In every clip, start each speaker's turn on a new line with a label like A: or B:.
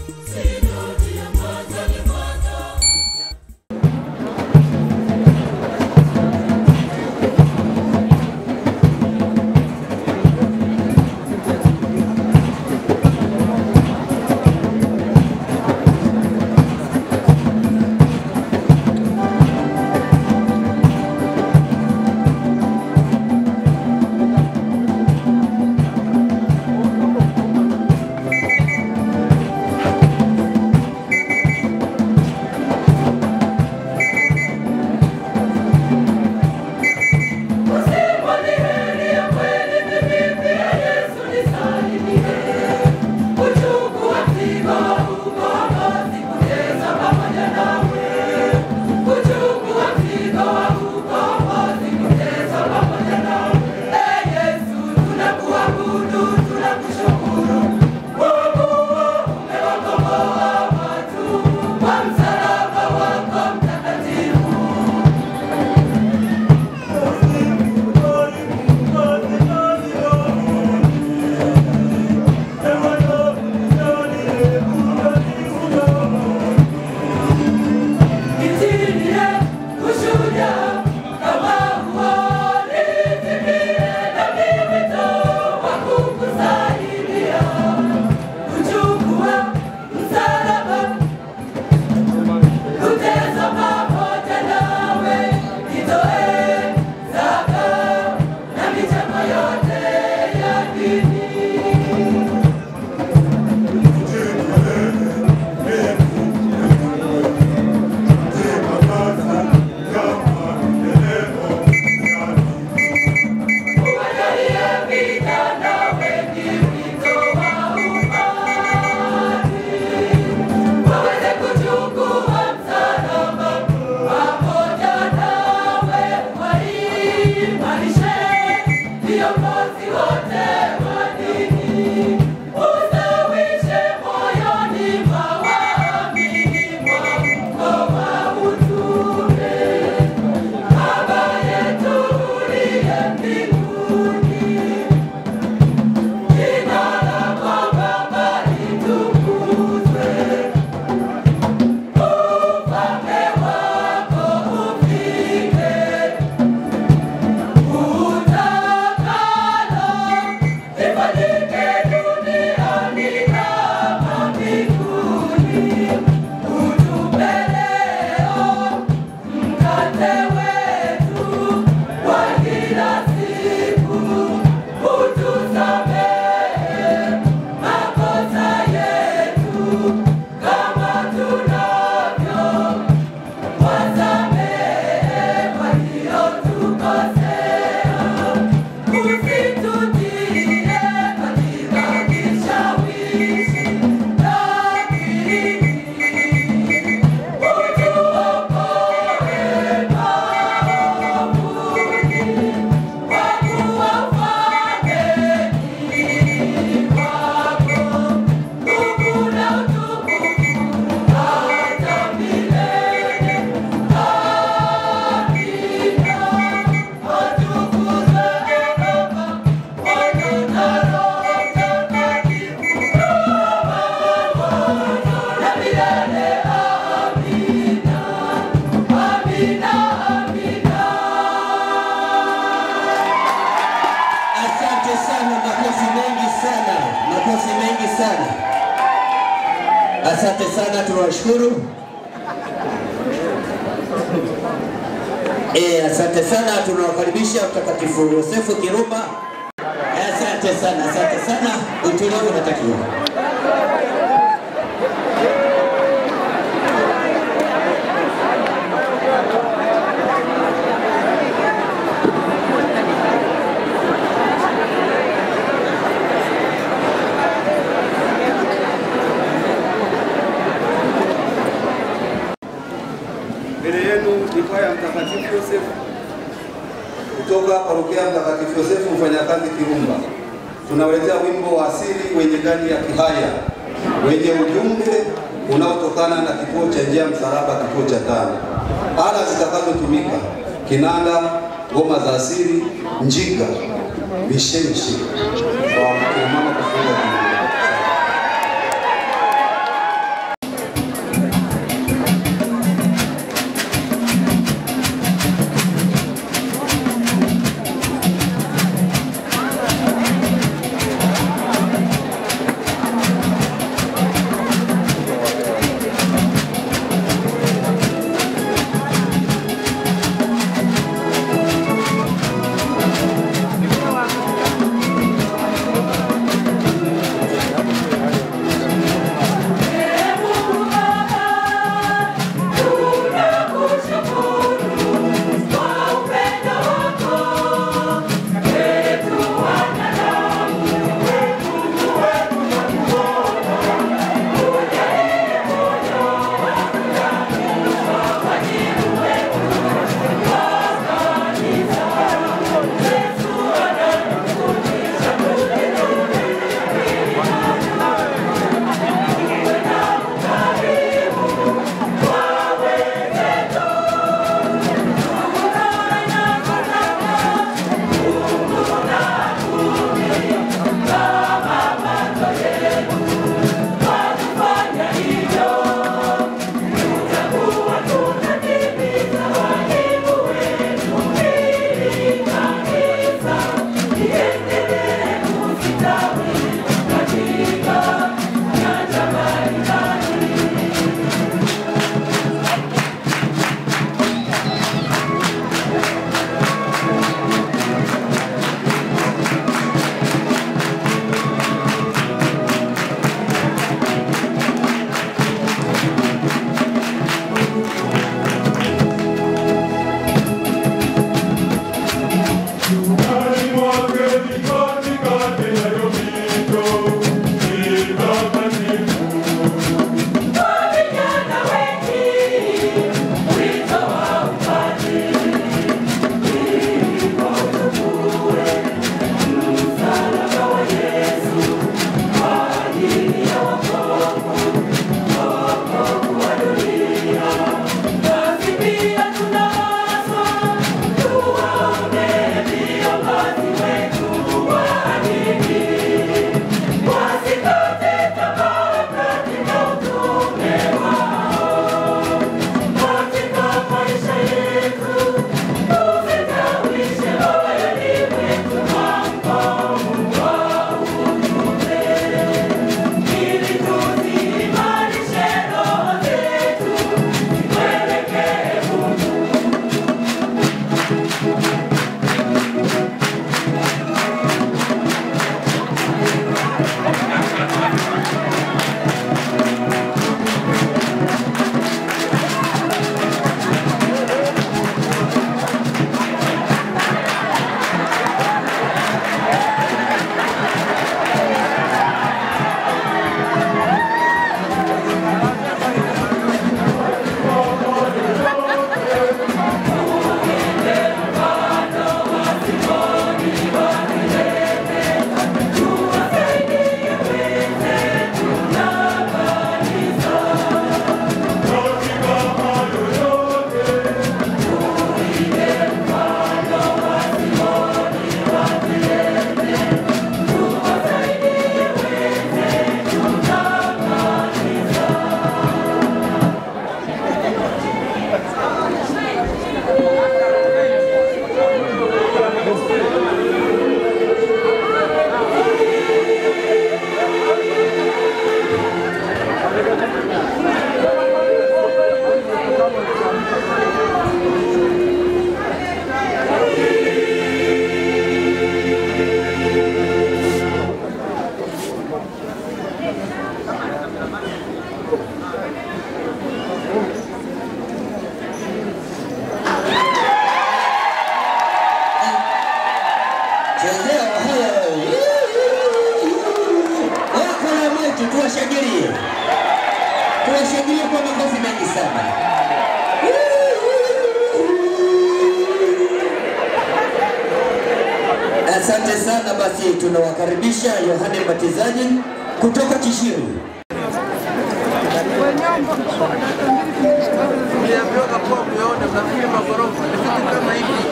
A: Asante sana, tunawashukuru. Eh, asante sana, tunawakaribisha Mtakatifu Yosefu Kirumba. Eh, Asante sana, asante sana, utulivu unatakiwa.
B: Mbele yenu ni kwaya Mtakatifu Yosefu
C: kutoka parokia Mtakatifu Yosefu mfanyakazi Kirumba. Tunawaletea wimbo wa asili wenye ndani ya Kihaya wenye ujumbe unaotokana na kituo cha njia ya msalaba, kituo cha tano. Ala zitakazotumika: kinanda, ngoma za asili, njiga, mishemishe kwa kina mama kufunga kinanda.
A: sio? Tuwashangilie kwa makofi mengi sana. Asante sana. Basi tunawakaribisha Yohane Mbatizaji kutoka Kishiru.
D: Uliambiwa kuwa umeona nafikiri magorofa ni vitu kama hivi.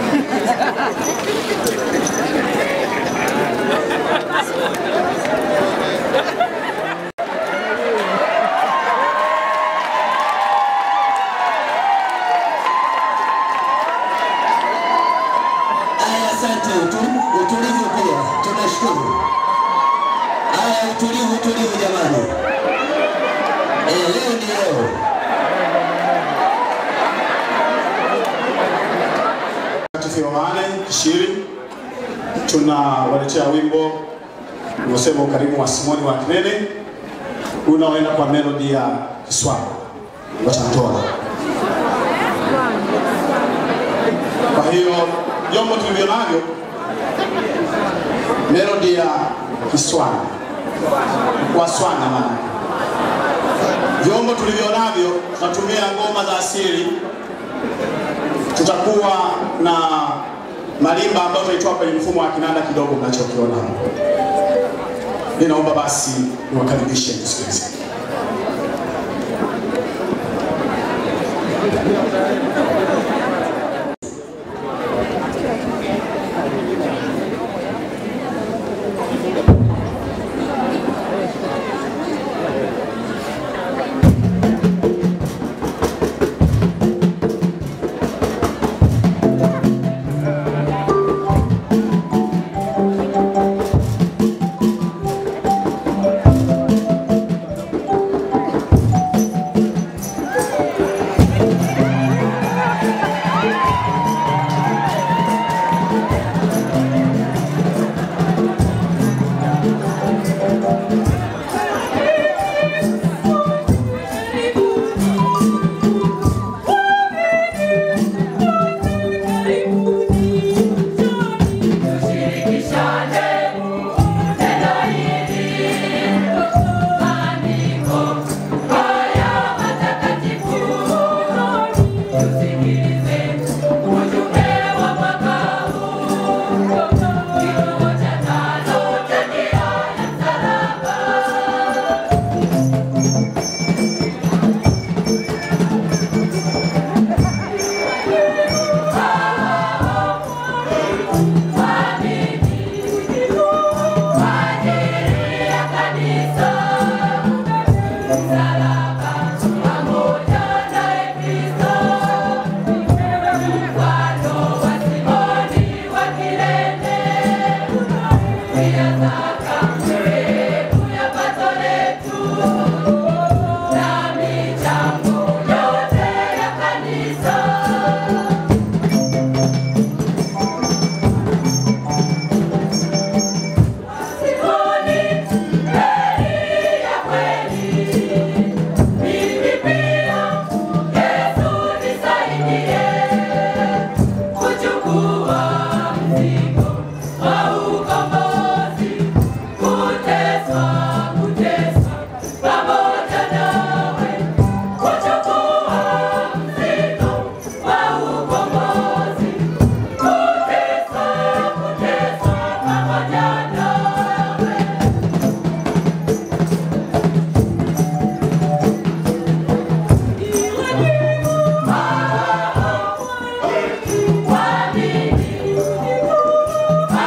A: Aya, asante. Utu- Utulivu pia tunashukuru. Aya, utulivu, utulivu jamani. Eh, leo ni leo.
E: Mtakatifu Yohane Kishiri, tunawaletea wimbo unaosema ukarimu wa Simoni wa Kirene unaoenda kwa melodi ya Kiswahili watantoa. Kwa hiyo vyombo tulivyo navyo melodi ya Kiswahili Waswana maana vyombo tulivyo navyo tunatumia ngoma za asili tutakuwa na malimba ambayo tutaitoa kwenye mfumo wa kinanda kidogo mnachokiona hapo. Ninaomba basi niwakaribishe msikilize.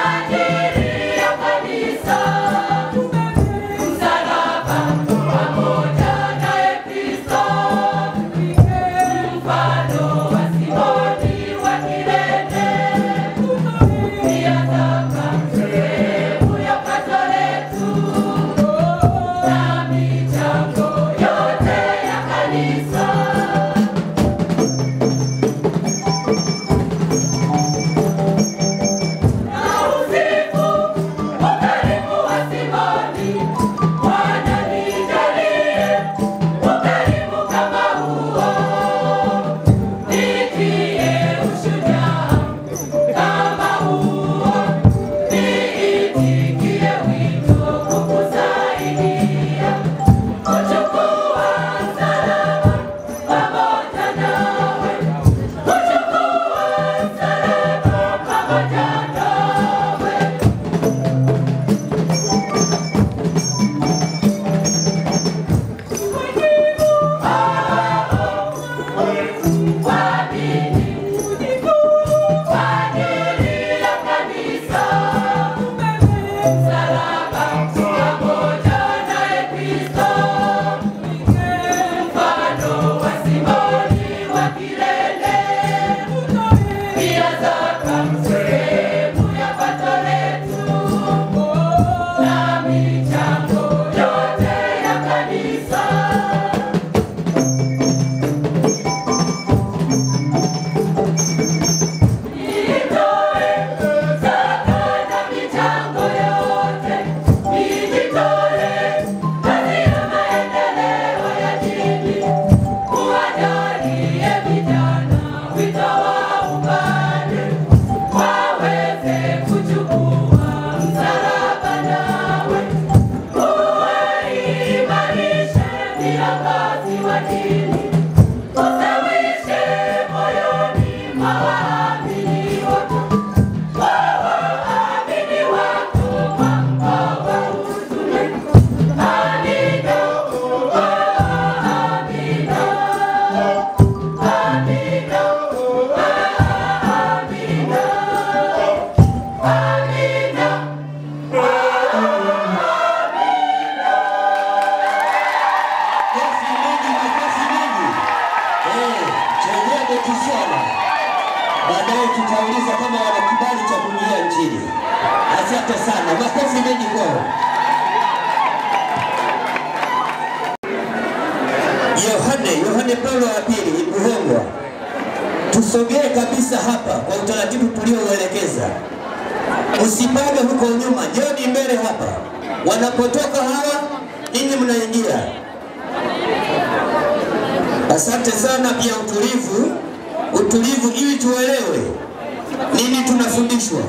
F: Msalaba pamoja
A: Makofi mengi, makofi mengi. Eh, chenyewe ametusiana. Baadaye tutauliza kama wana kibali cha kuingia nchini. Asante sana, makofi mengi kwao. Yohane, Yohane Paulo wa pili Buhongwa, tusogee kabisa hapa kwa utaratibu tuliouelekeza. Usipange huko nyuma, njoni mbele hapa. Wanapotoka hawa, ninyi mnaingia. Asante sana pia utulivu, utulivu ili tuelewe nini tunafundishwa.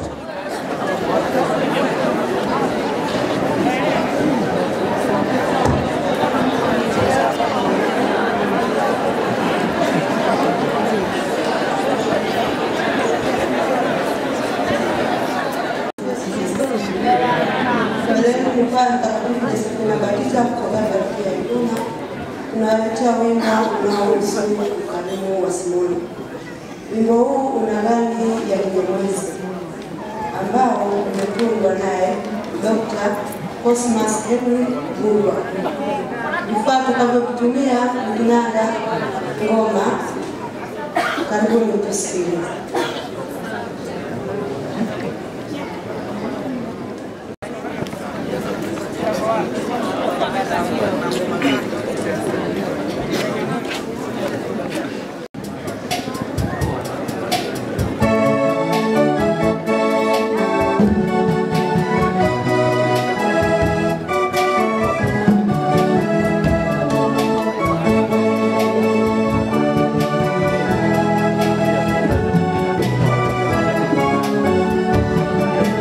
F: Marehemu Rufaa Mtakatifu Josephine Batista kutoka parokia ya Dodoma tunaletea wimbo unaohusu ukarimu wa Simoni. Wimbo huu una rangi ya Kinyamwezi ambao umetungwa naye Dr. Cosmas Henry Gulwa. Vifaa tutakavyovitumia ni kinanda, ngoma. Karibuni tusikilize.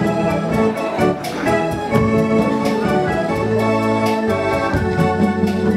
G: Thank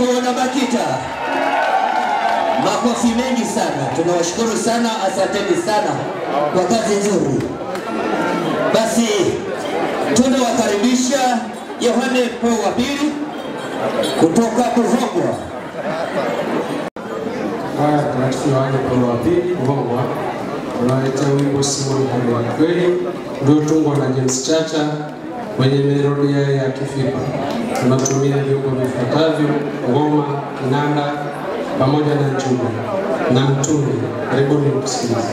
A: kuona BAKITA. Makofi mengi sana, tunawashukuru sana, asanteni sana kwa kazi nzuri. Basi tunawakaribisha Yohane Paulo wa pili kutoka Buhongwa.
G: Haya, Mtakatifu Yohane Paulo wa pili Buhongwa unaletea wimbo Simoni Hali ya Kweli uliotungwa na James Chacha wenye melodia ya Kifipa. Tunatumia vyombo vifuatavyo: ngoma, kinanda pamoja na njuga na mtungi. Karibuni kusikiliza.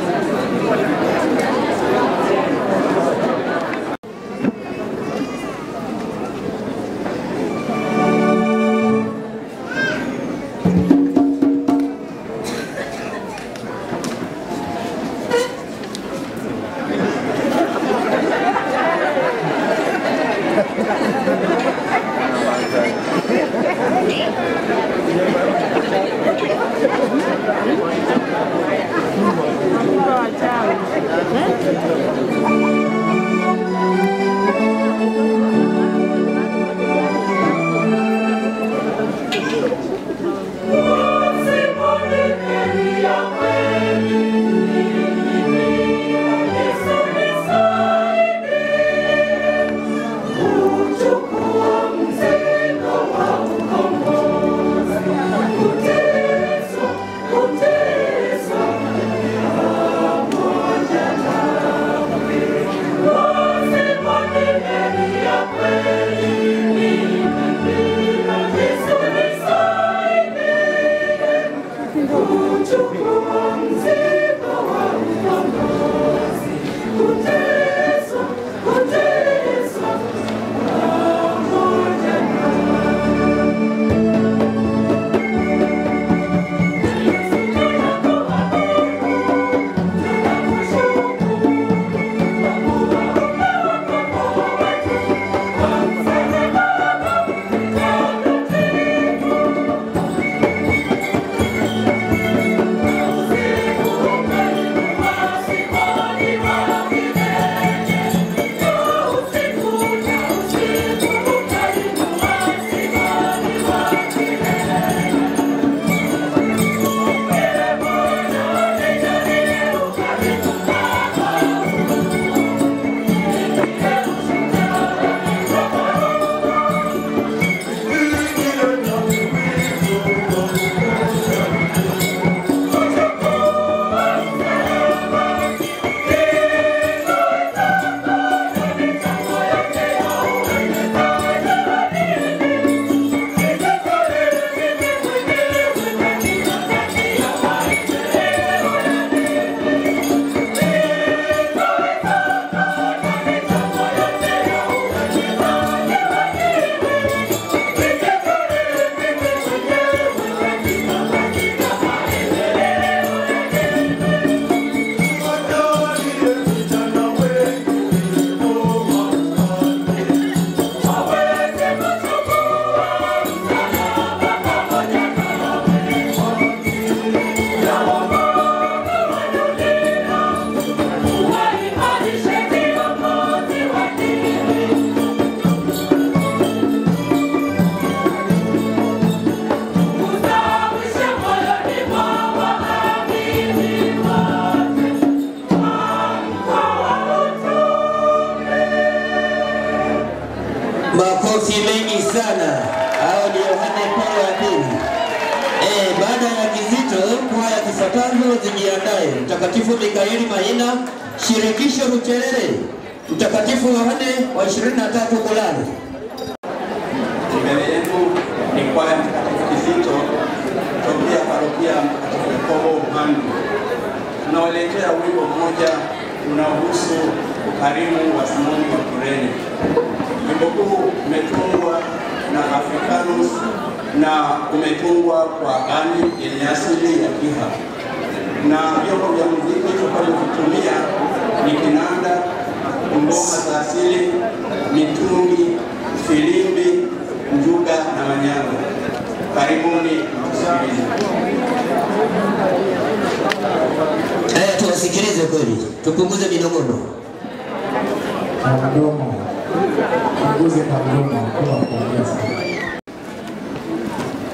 A: Makofi mengi sana. Hao ni Yohane Paulo wa pili. Eh, baada ya kizito, kwaya zifuatazo zijiandae. Mtakatifu Mikaeli Mahina, Shirikisho Rucherere, Mtakatifu Yohane wa 23 Kulani.
C: Mbele yetu ni kwaya Mtakatifu Kizito tokea parokia Mtakatifu Yakobo Mhandu. Tunawaletea wimbo mmoja unaohusu ukarimu wa Simoni wa Kurene. Wimbo huu umetungwa na Africanus na umetungwa kwa ani yenye asili ya Kiha, na vyombo vya muziki tutakavyovitumia ni kinanda, ngoma za asili, mitungi, filimbi, njuga na manyago. Karibuni mtusikilize.
A: Haya, tuwasikilize kweli, tupunguze minong'ono.
G: Na mdomo, punguze na mdomo kwa kuongea sana.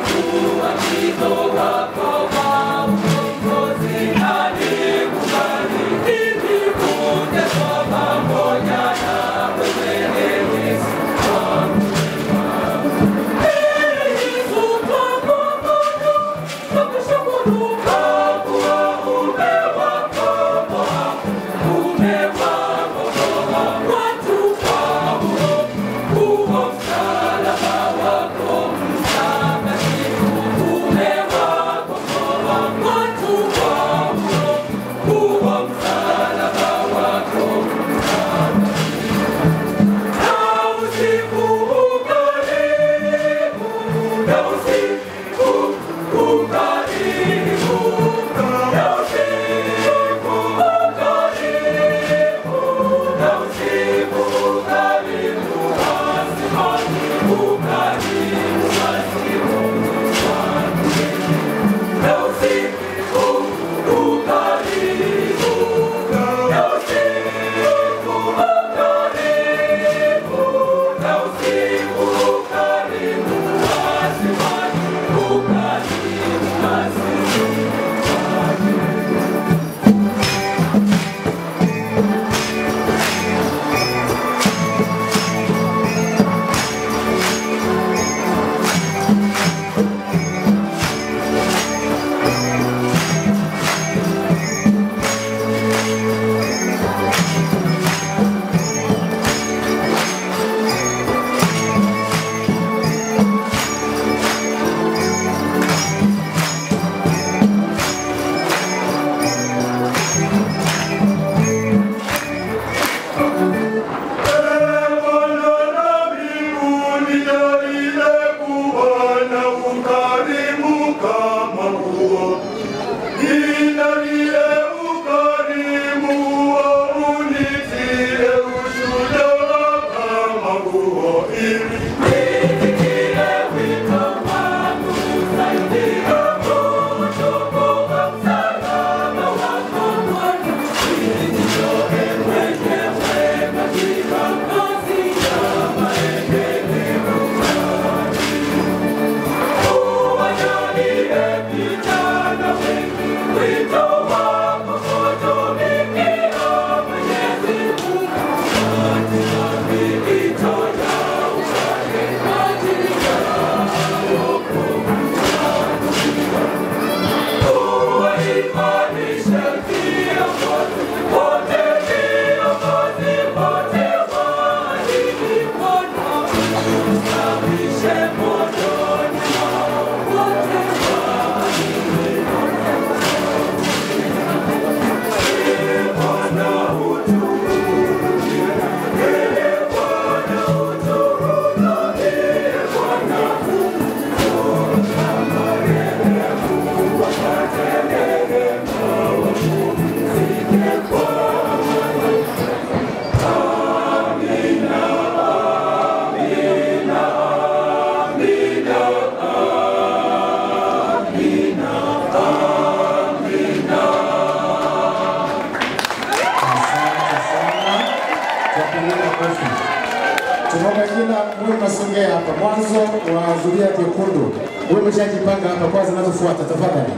H: Tunaomba jina mwe mnasongea hapa mwanzo wa zulia jekundu. Wewe umeshajipanga hapa, kwanza zinazofuata tafadhali.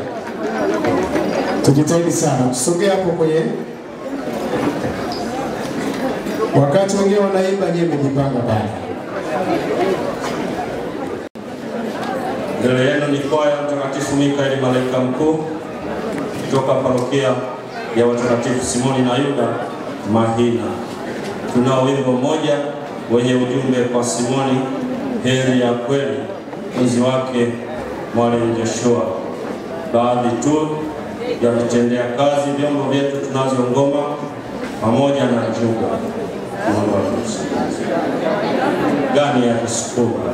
H: Tujitahidi sana, tusongee hapo kwenye wakati wengine wanaimba, nyewe mmejipanga pale.
I: Mbele yenu ni kwaya Mtakatifu Mikaeli malaika mkuu kutoka parokia ya watakatifu Simoni na Yuda Mahina. Tunao wimbo mmoja wenye ujumbe kwa Simoni, heri ya kweli, mwenzi wake Mwalimu Joshua. Baadhi tu ya kutendea kazi vyombo vyetu tunazo ngoma pamoja na juga. Naomba tusikilize. Gani ya Kisukuma.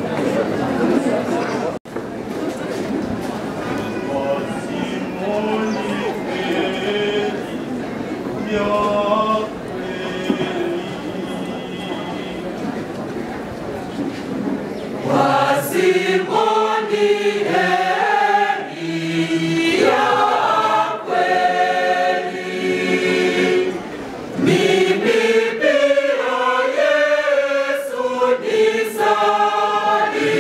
J: Mimi pia Yesu nisali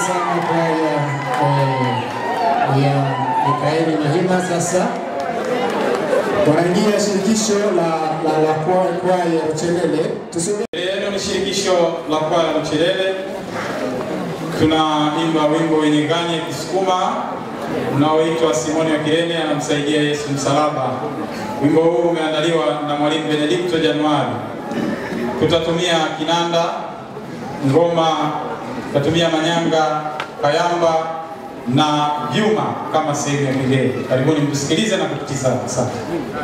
H: sana kwaya eh, ya Mikaeli Mahima. Sasa wanaingia shirikisho la la, la kwa- kwaya Uchelele. Tusome
J: Leo ni shirikisho la kwaya la Mchelele. Tunaimba wimbo wenye ngani ya Kisukuma unaoitwa Simoni wa Kirene anamsaidia Yesu msalaba. Wimbo huu umeandaliwa na mwalimu Benedikto Januari. Tutatumia kinanda, ngoma, tutatumia manyanga, kayamba na vyuma kama sehemu ya kigeni. Karibuni mtusikilize na kututizama. Asante.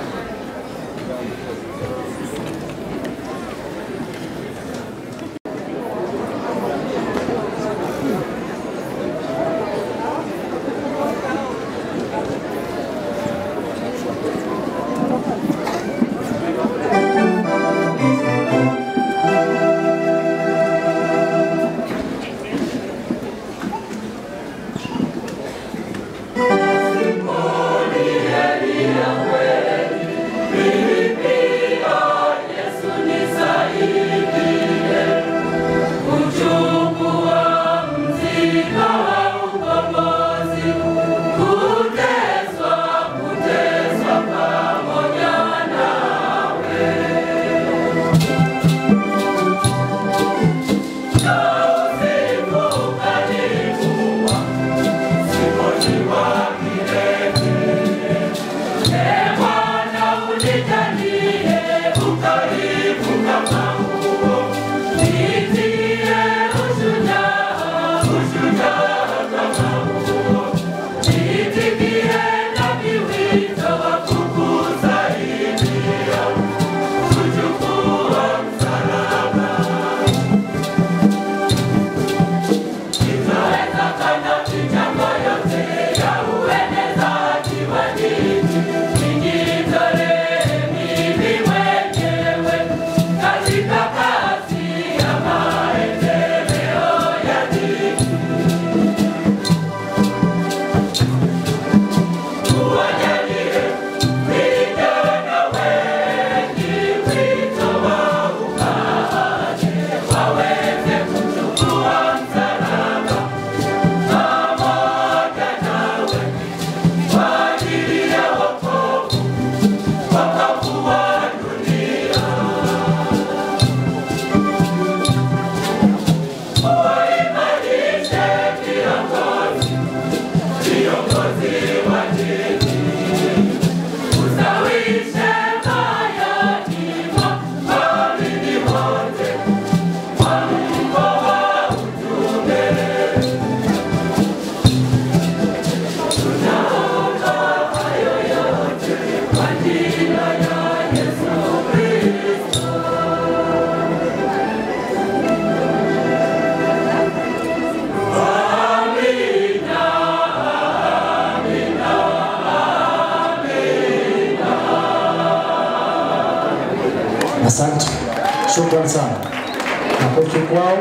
H: Asante, shukrani sana. Makofi kwao.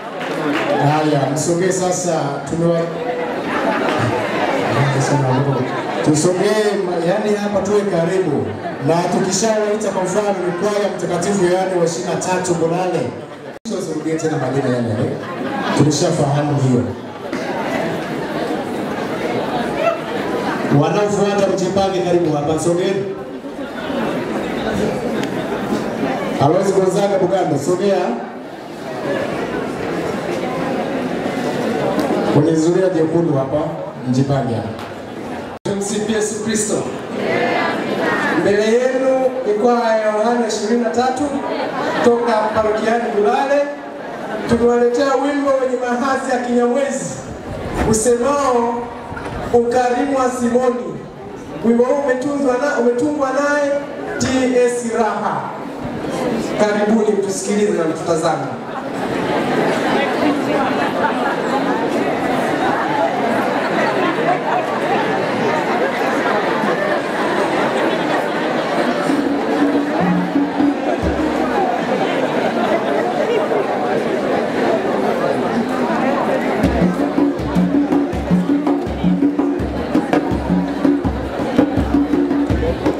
H: Haya, msogee sasa, tumewa tusogee, ma- yani hapa tuwe karibu, na tukishawaita kwa mfano ni kwaya mtakatifu Yohane wa 23 Mbonane, usirudie tena majina yale yale, tulishafahamu hiyo. Wanaofuata mjipange, karibu hapa, sogeni. Alois Gonzaga Bugando, sogea kwenye zulia jekundu hapa, mjipange hapa.
K: Tumsifu Yesu Kristo. Mbele yenu ni kwaya ya Yohana 23 toka parokiani Bulale. Tumewaletea wimbo wenye mahasi ya Kinyamwezi usemao ukarimu wa Simoni. Wimbo huu umetungwa na umetungwa naye TS Raha. Karibuni mtusikilize na mtutazame.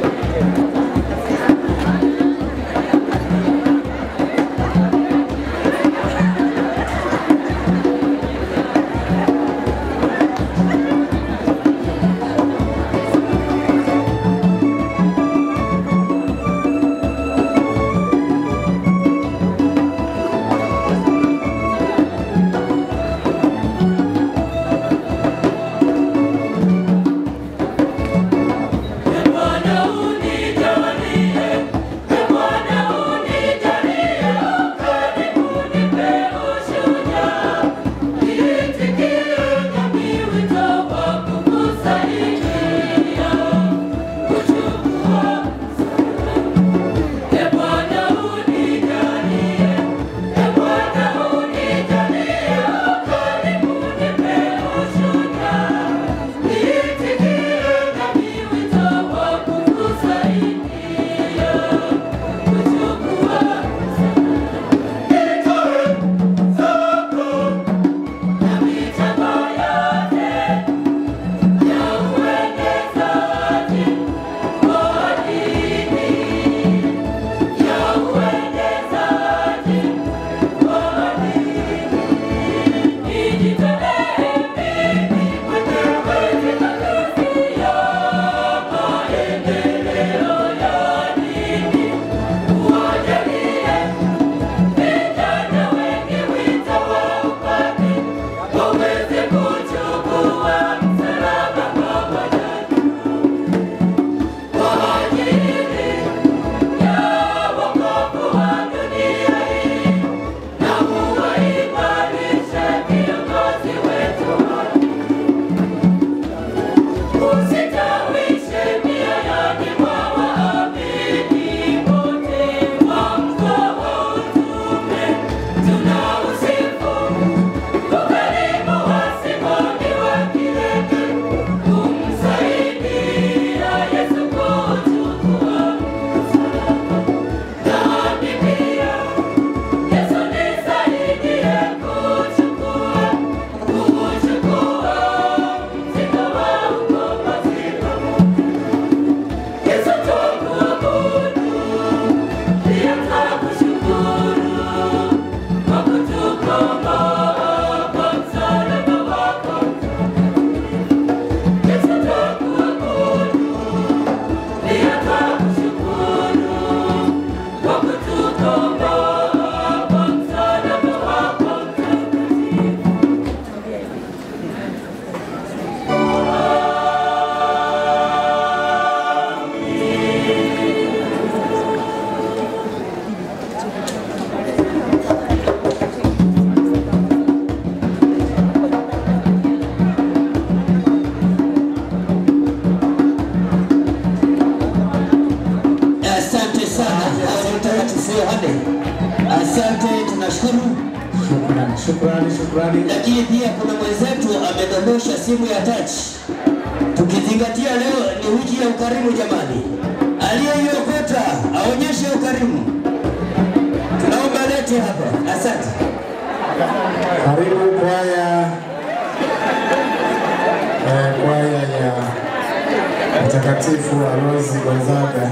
L: Thank
H: shukrani, shukrani.
A: Lakini pia kuna mwenzetu amedondosha simu ya touch, tukizingatia leo ni wiki ya ukarimu. Jamani, aliyeiokota aonyeshe ukarimu. Tunaomba lete hapa. Asante.
H: Karibu kwaya eh, kwaya ya Mtakatifu Aloisi Gonzaga.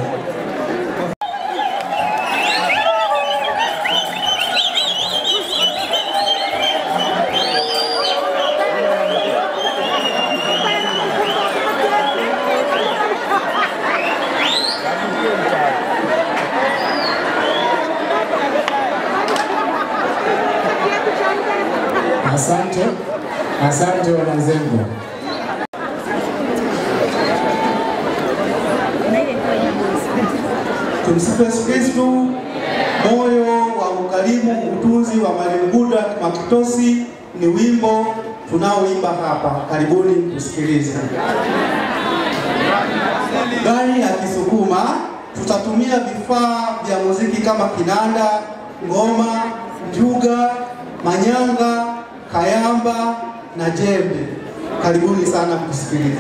H: Asante, asante wananzengo.
L: Tumsifu Yesu Kristu. Moyo wa ukarimu, utunzi wa Mwalimu Buda Makitosi ni wimbo tunaoimba hapa. Karibuni tusikilize. Gari ya Kisukuma, tutatumia vifaa vya muziki kama kinanda, ngoma, njuga, manyanga, kayamba na jembe. Karibuni sana kusikiliza.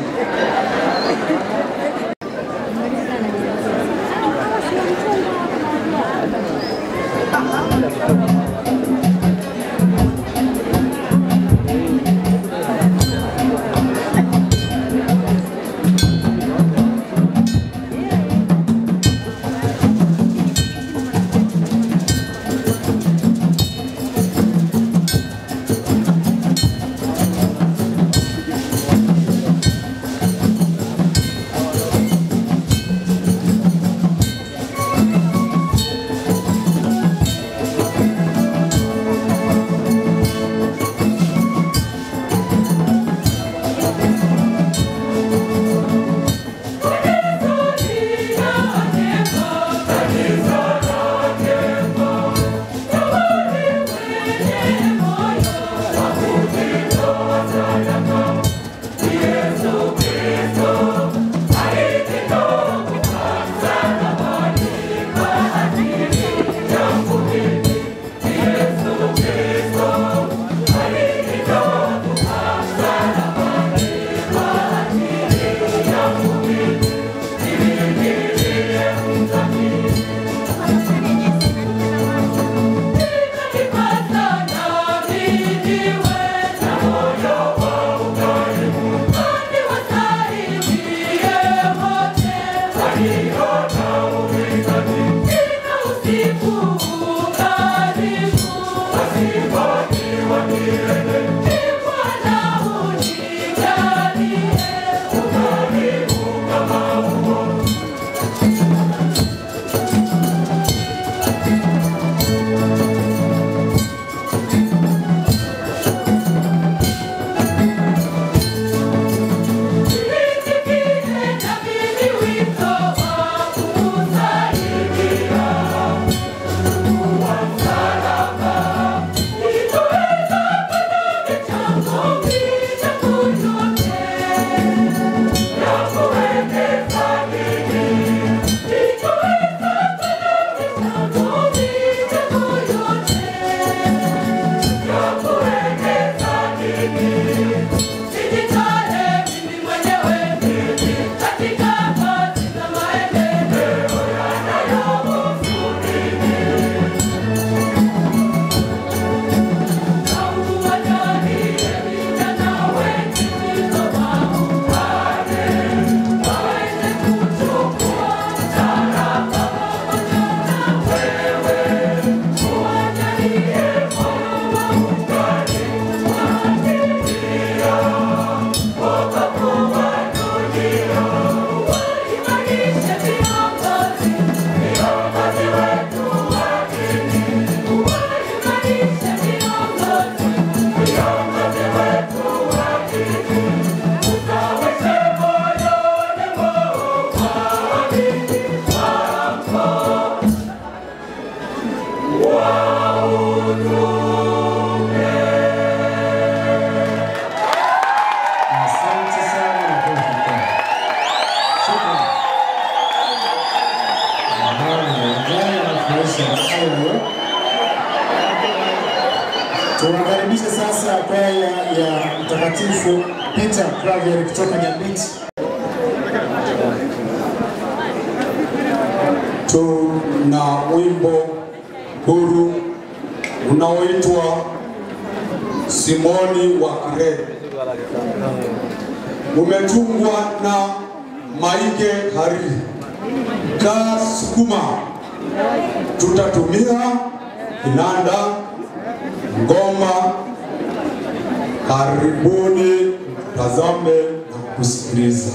M: Thank you.
H: Tuwakaribishe sasa kwaya ya Mtakatifu Peter Claver kutoka Nyambiti.
M: tuna wimbo huru unaoitwa Simoni wa Kirene, umetungwa na Maige Hariri. Kaa sukuma, tutatumia kinanda, ngoma. Karibuni tazame na kusikiliza.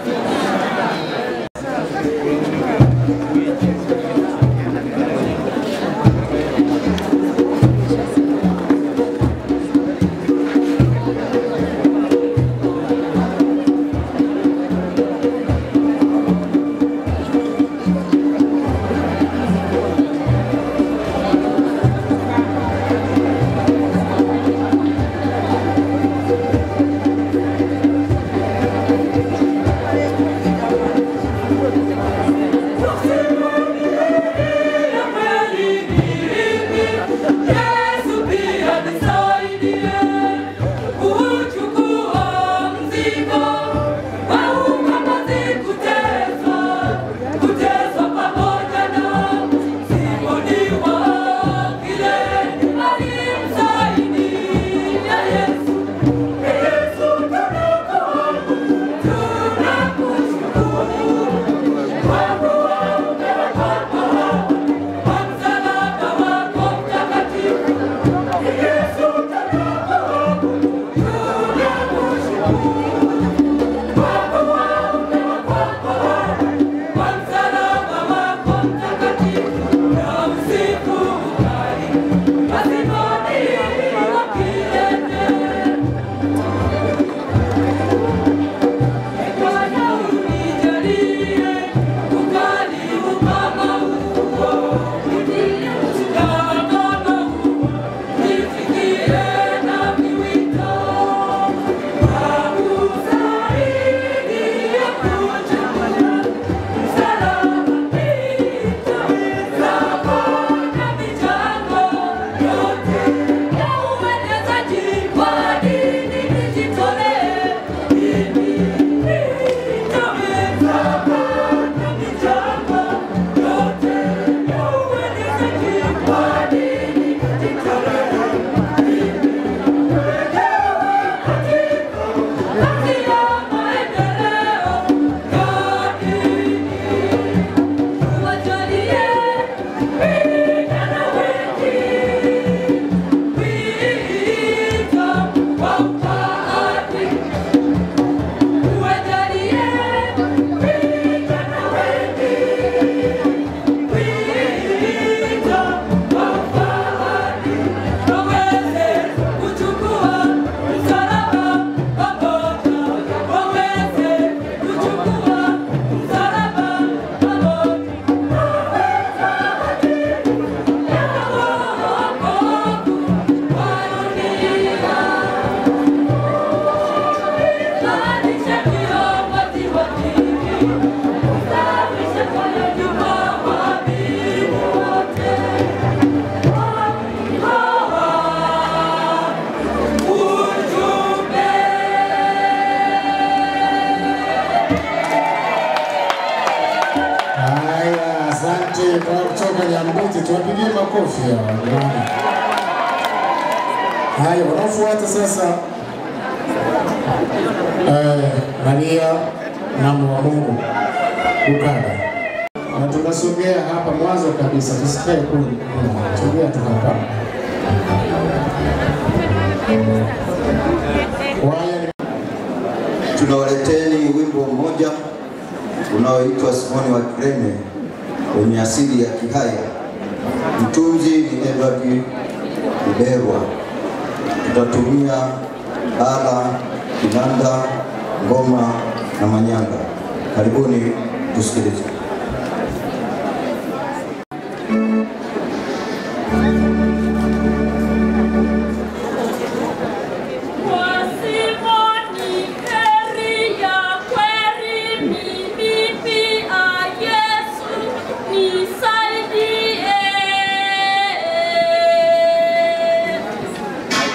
H: Haya, asante kwa kutoka Nyambiti, tuwapigie makofi hawa jamani. Haya, wanaofuata sasa eh, Maria mama wa Mungu ukada, na tunasogea hapa mwanzo kabisa, tusikae kule, sogea tu hapa. Kwaya
N: tunawaleteni wimbo mmoja unaoitwa Simoni wa Kirene wenye asili ya Kihaya. Mtunzi ni Edward Uberwa. Tutatumia ala, kinanda, ngoma na manyanga. Karibuni tusikilize.
O: Nisaidie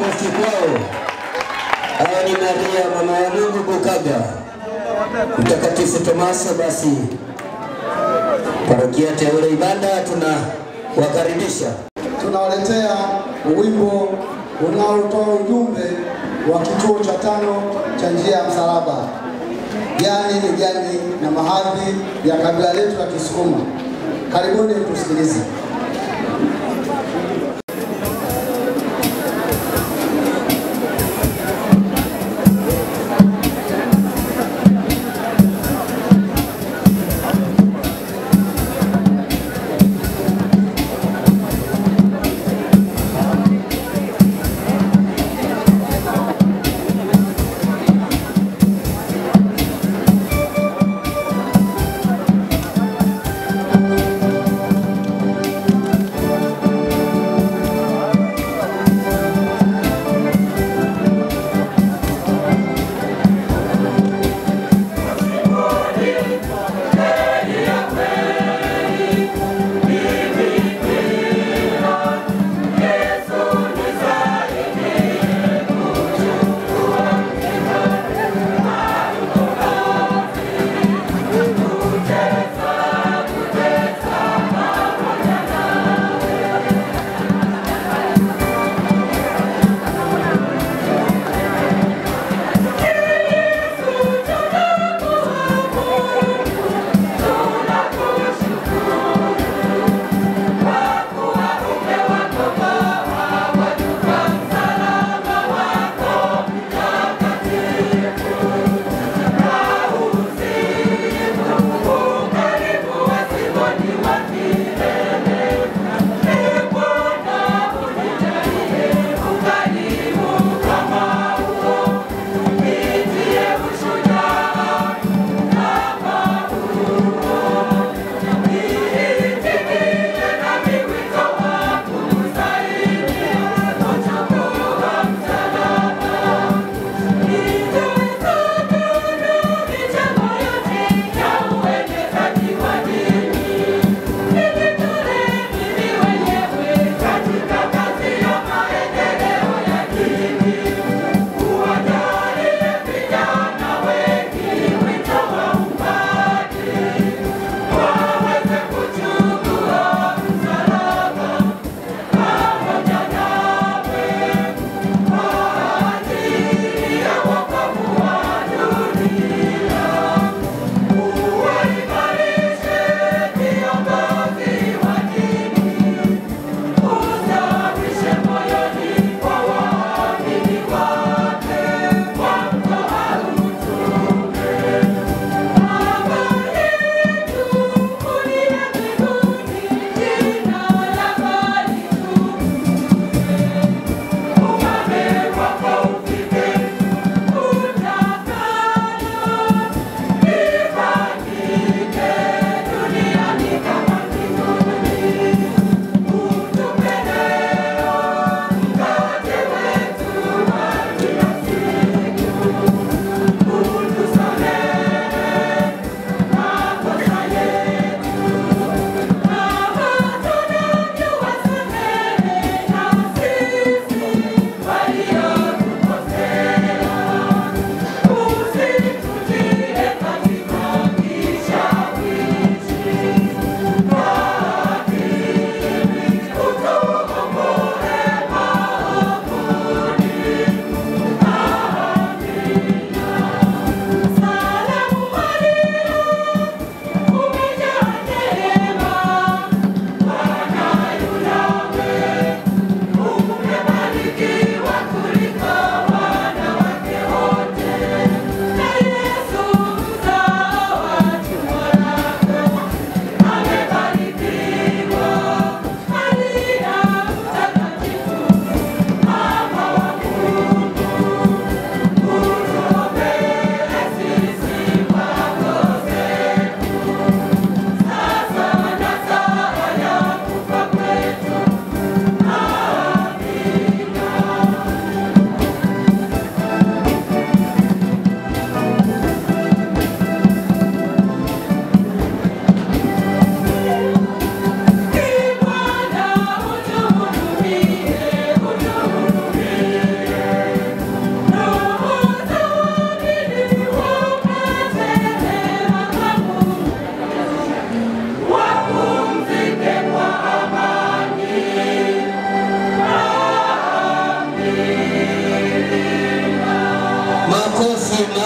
A: makofi kwao. Hawa ni Maria mama wa Mungu Bukaga, Mtakatifu Tomaso. Basi parokia teule Ibanda tunawakaribisha.
O: tunawaletea wimbo unaotoa ujumbe wa kituo cha tano cha njia ya msalaba, jani ni jani na mahadhi ya kabila letu la Kisukuma. Karibuni tusikilize.
P: Thank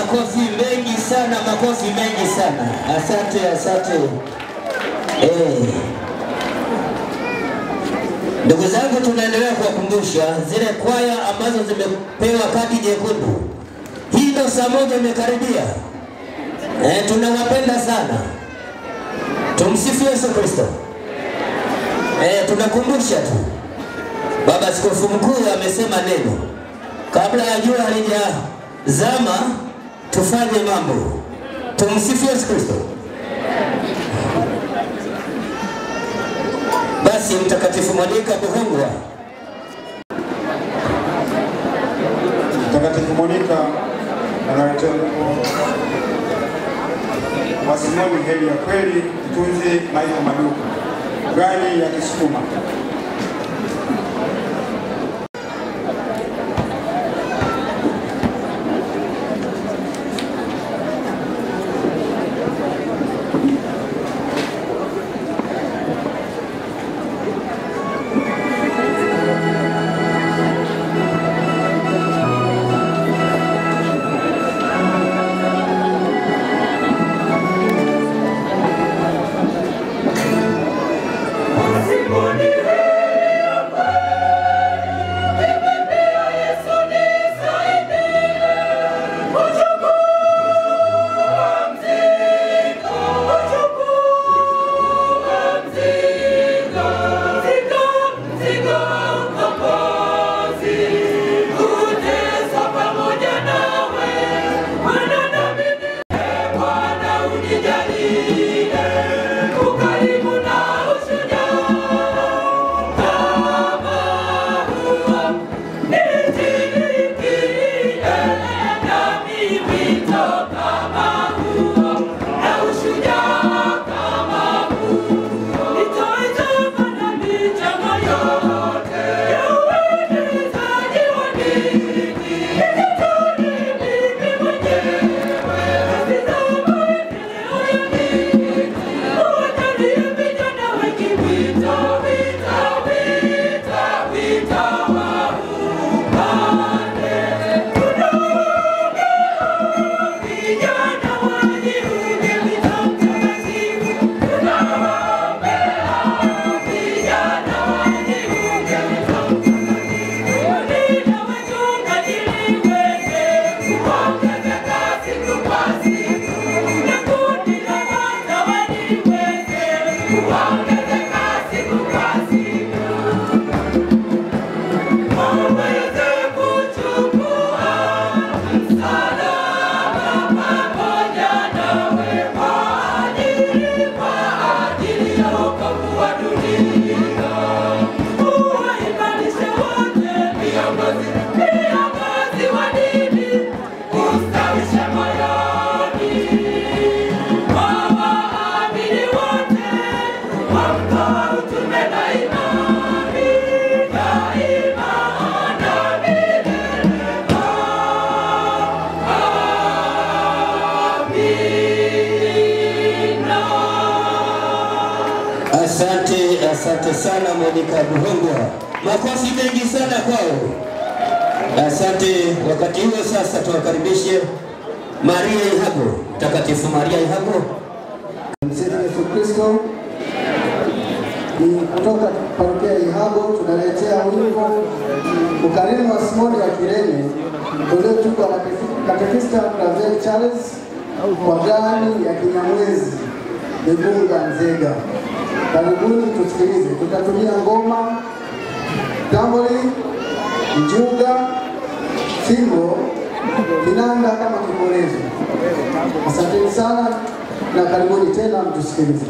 A: makofi mengi sana, makofi mengi sana. Asante, asante. Eh. Ndugu zangu, tunaendelea kuwakumbusha zile kwaya ambazo zimepewa kadi nyekundu. Hii ndo saa moja imekaribia. Eh, tunawapenda sana. Tumsifu Yesu Kristo. Eh, tunakumbusha tu. Baba Askofu Mkuu amesema neno kabla ya jua halijazama, tufanye mambo. Tumsifu Yesu Kristo. Basi Mtakatifu Monika Buhungwa,
P: Mtakatifu Monika analetea wimbo wa Simoni heri ya kweli, mtunzi Maiko Maduka, gani ya Kisukuma.
Q: Simoni
A: Asante, asante sana Monica Buhongwa, makofi mengi sana kwao. Asante. Wakati huo sasa tuwakaribishe Maria Ihago, Mtakatifu Maria Ihago.
O: Msifu Yesu Kristo. Ni kutoka parokia ya Ihago tunaletea wimbo ukarimu wa Simoni wa Kirene uliotungwa na katekista Claver Charles kwa gani ya Kinyamwezi Igunga Nzega. Karibuni tusikilize. Tutatumia ngoma, tamboli, njuga, fimbo, kinanda kama kibolezo. Asanteni sana na karibuni tena mtusikilize.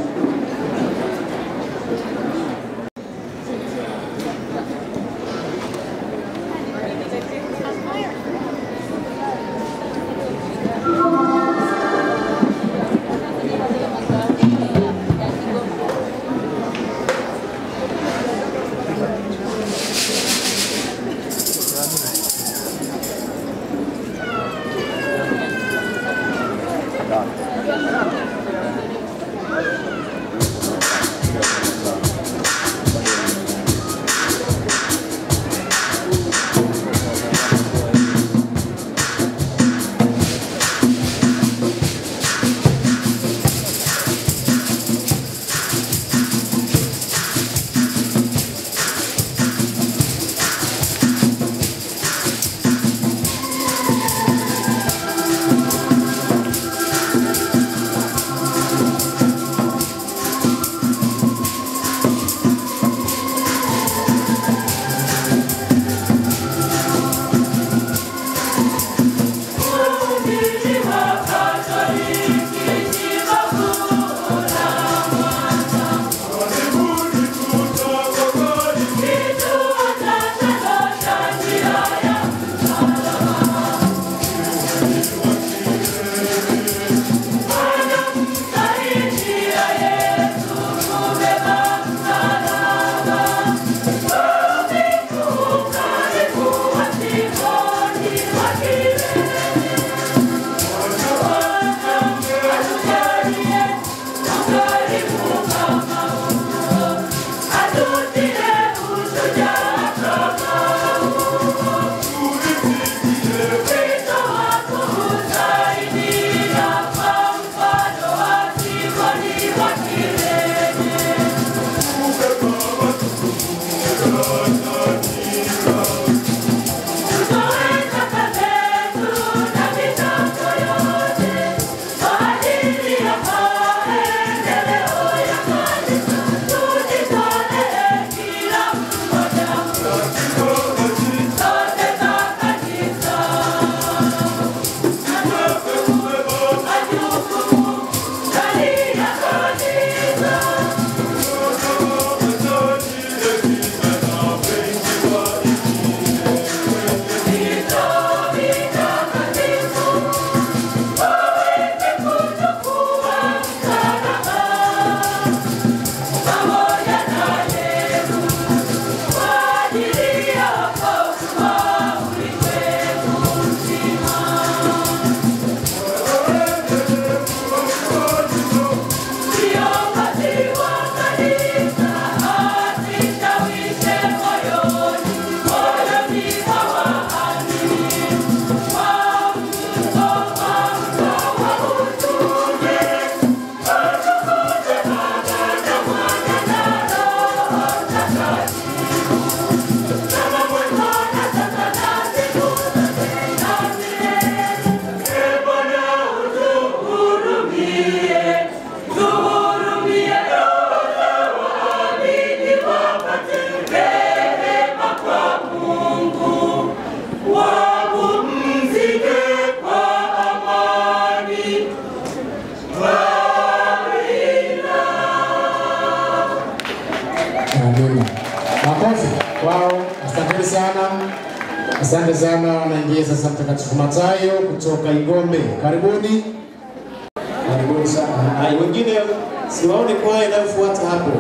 H: kwao. Asanteni sana, asante sana. Wanaingia sasa Mtakatifu Mathayo kutoka Igombe, karibuni, karibuni sana. Haya, wengine siwaone kwaya inayofuata hapo.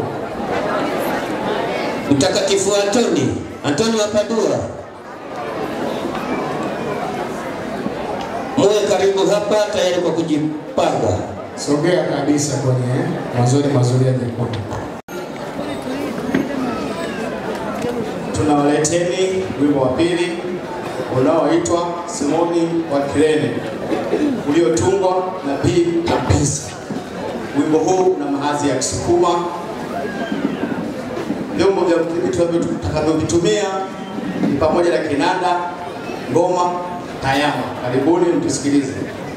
A: Mtakatifu Antoni, Antoni wa Padua, muwe karibu hapa tayari kwa kujipanga.
H: Sogea kabisa kwenye mazuri mazuri ya jekundu.
E: Tunawaleteni wimbo wa pili unaoitwa Simoni wa Kirene uliotungwa na P. Kapisa. Wimbo huu una mahadhi ya Kisukuma. Vyombo vya muziki tutakavyovitumia ni pamoja na kinanda, ngoma, tayama. Karibuni mtusikilize.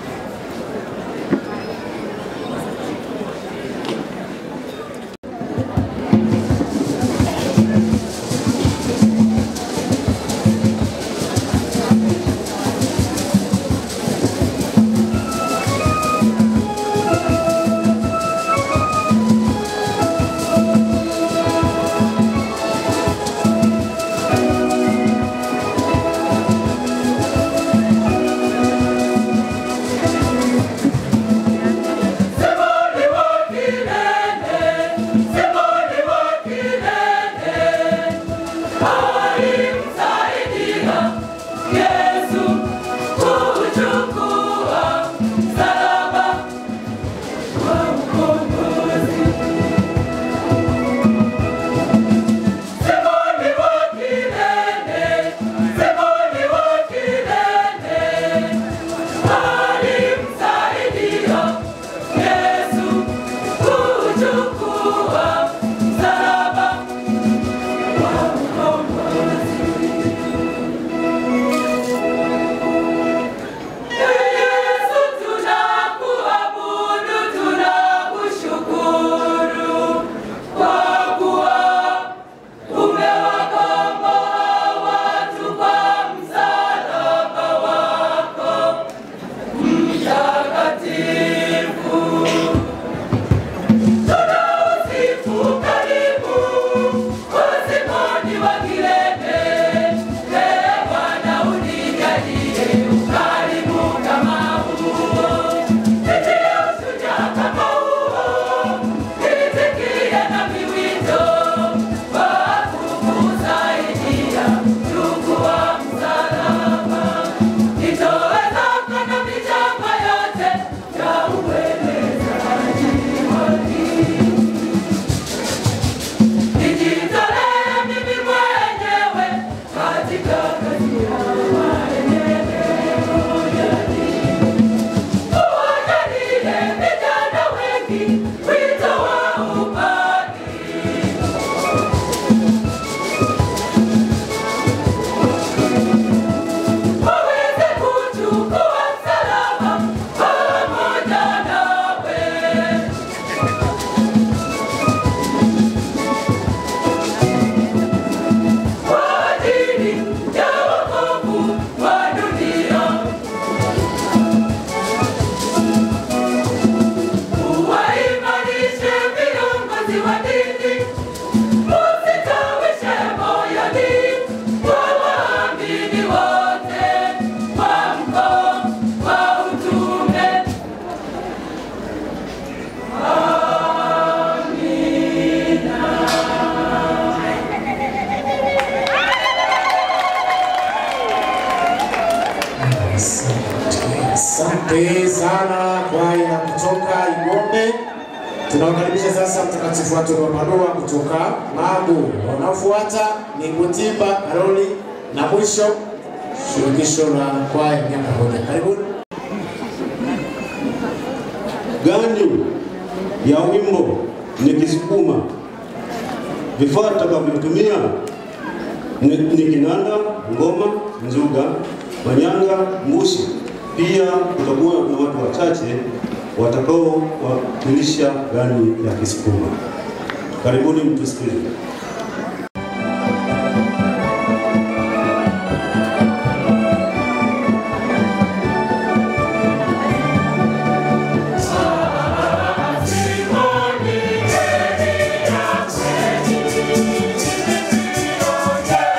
H: Asante sana kwaya kutoka Igombe. Tunawakaribisha sasa Mtakatifu Antoni wa Padua kutoka Magu. Wanaofuata ni Butimba Karoli na mwisho shirikisho la kwaya miaka moja. Karibuni.
Q: gani ya wimbo ni Kisukuma. Vifaa tutakavyotumia ni, ni kinanda, ngoma, nzuga, manyanga, mbushi. Pia kutakuwa na watu wachache watakaowakilisha gani ya Kisukuma. Karibuni mtusikilize.
R: Simoni,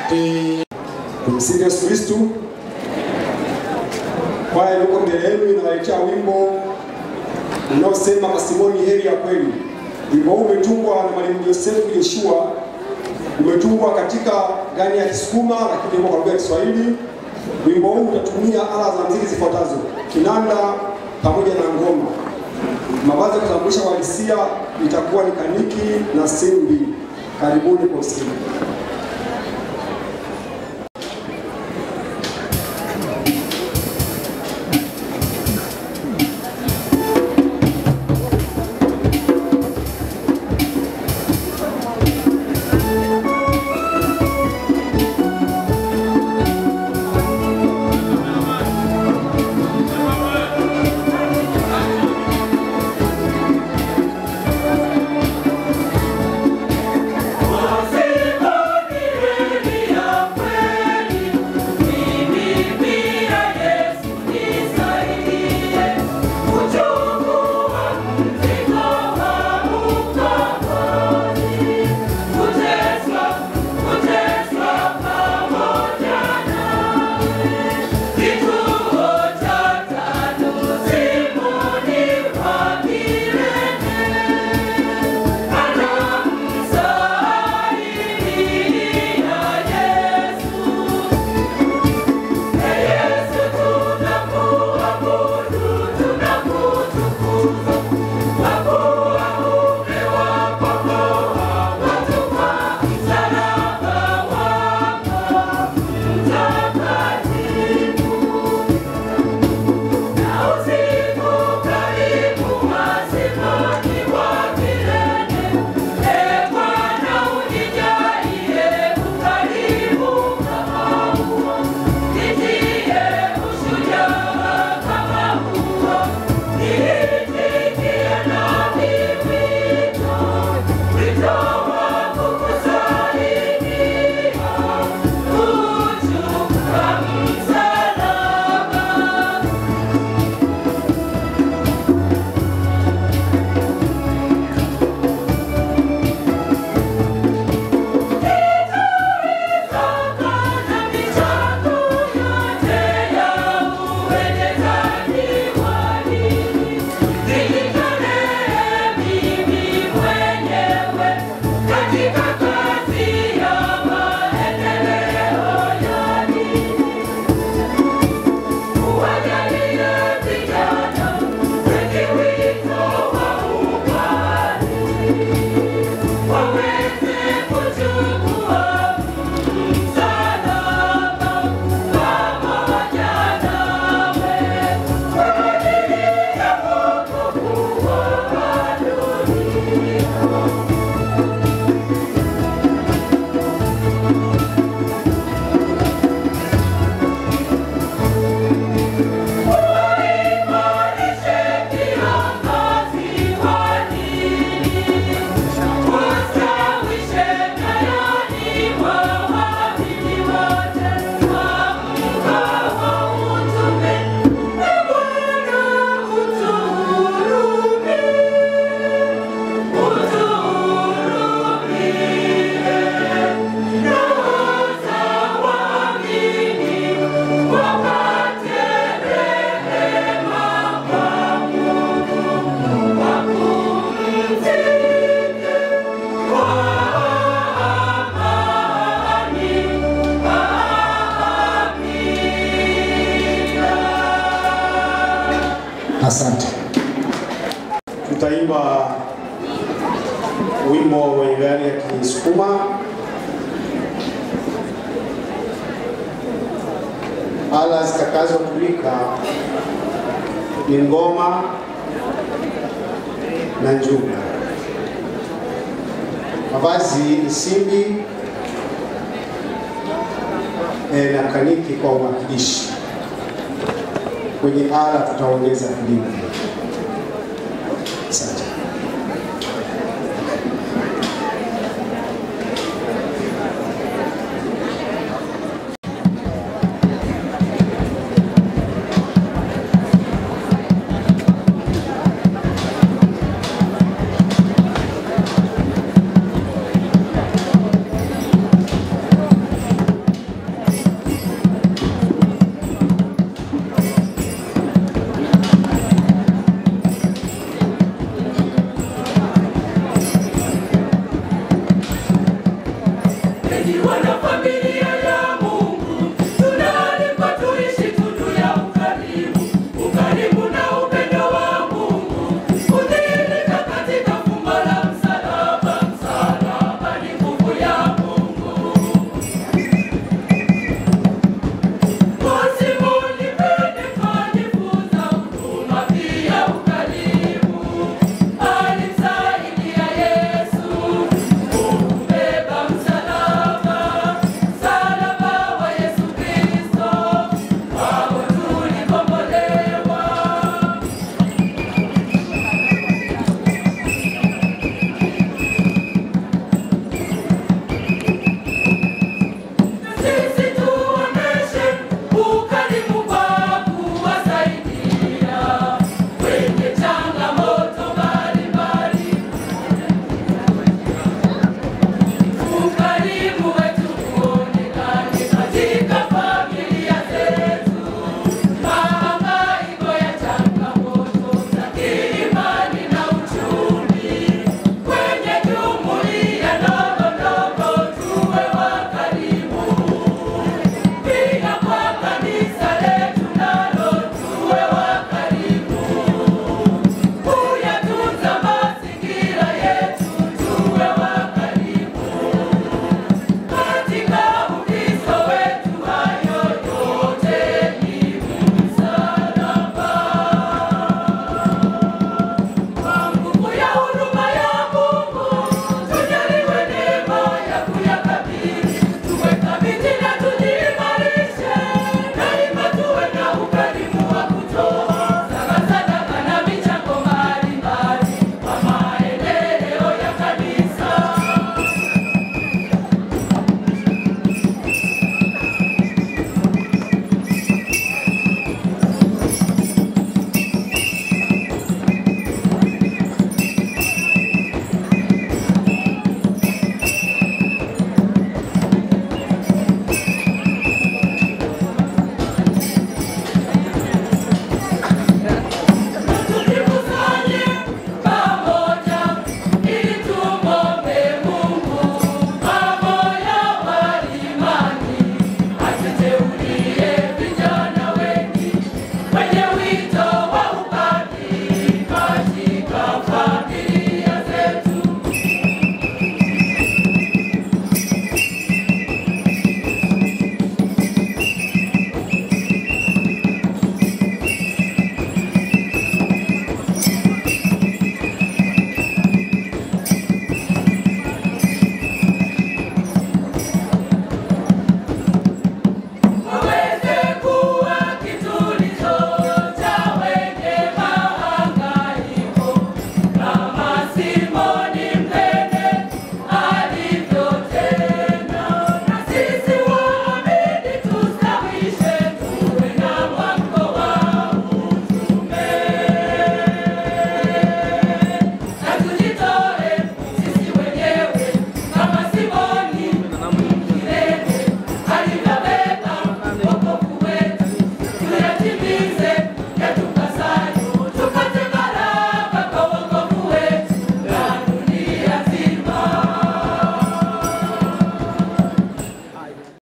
R: Tumsifu Yesu Kristu. Kwaya iliyoko mbele yenu inawaletea wimbo unaosema Masimoni heri ya kweli. Wimbo huu umetungwa na Mwalimu Josefu Joshua, umetungwa katika gani ya Kisukuma lakini uko kwa lugha ya Kiswahili. Wimbo huu utatumia ala za muziki zifuatazo: kinanda pamoja na ngoma. Mavazi ya kutambulisha uhalisia itakuwa ni kaniki na simbi. Karibuni kwa usikivu.
H: Asante.
E: Tutaimba wimbo wenye gari ya Kisukuma. Ala zitakazotumika ni ngoma na njuga. Mavazi ni simbi e, na kaniki kwa uwakilishi. Kwenye ala tutaongeza filimbi. Asante.
S: Thank enyi wanafamilia